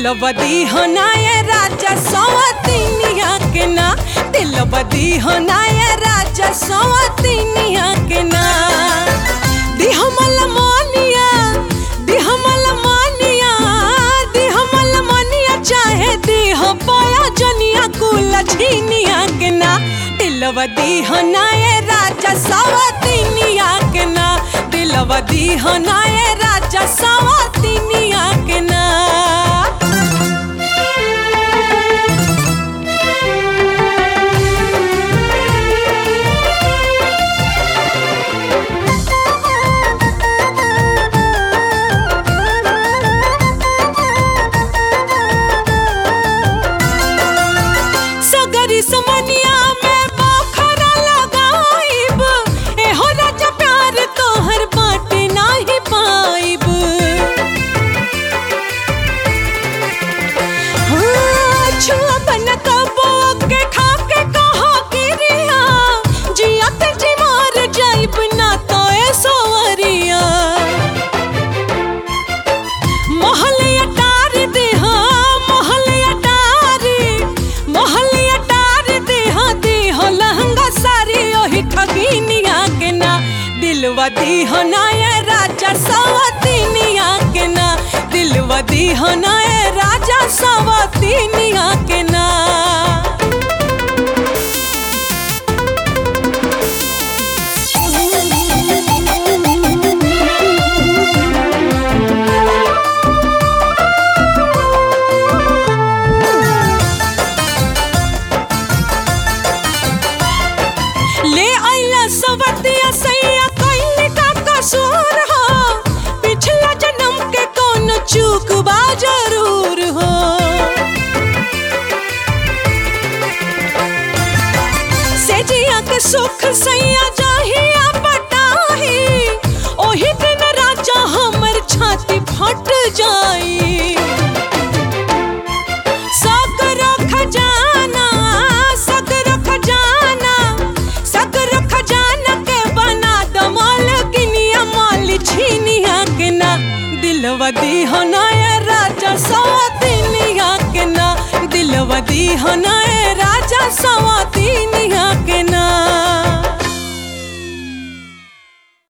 दिलवदी होनाए राजा सवतिनिया के ना दिलवदी होनाए राजा सवतिनिया के ना दिहमल मानिया दिहमल मानिया दिहमल मानिया चाहे दिह पाया जनिया कुल छीनिया के ना दिलवदी होनाए राजा सवतिनिया के ना दिलवदी होनाए राजा सवतिनिया के ना सगरी समनिया में बखरा लगाइब एहो राजा प्यार तोहर बाटे नाही पाइब हाँ, छुआ बन कबो के खा के कहा गिरिया जिया ते जी मार जाइब ना तो ए सोवरिया मोहलिया टार दे हाँ मोहलिया टारी मोहलिया टार दे हाँ दे हो लहंगा सारी ओही ठगिनिया के ना दिलवा दी हो ना ये राजा सवतिनिया के ना दिलवा दी हो ना ये राजा सवतिनिया के ना ले आइला सवतिया सैया कइले का कसूर हो पिछला जन्म के कौन चूक बा जरूर हो सेजिया के सुख सैया जाहिया पटाही ओही दिन राजा हमर छाती फट जाई सगरो खजाना सगरो खजाना सगरो खजाना के बना दो मालकिनिया माल छीनिया के ना दिलवा दी हो ना ये राजा सौतिनिया के ना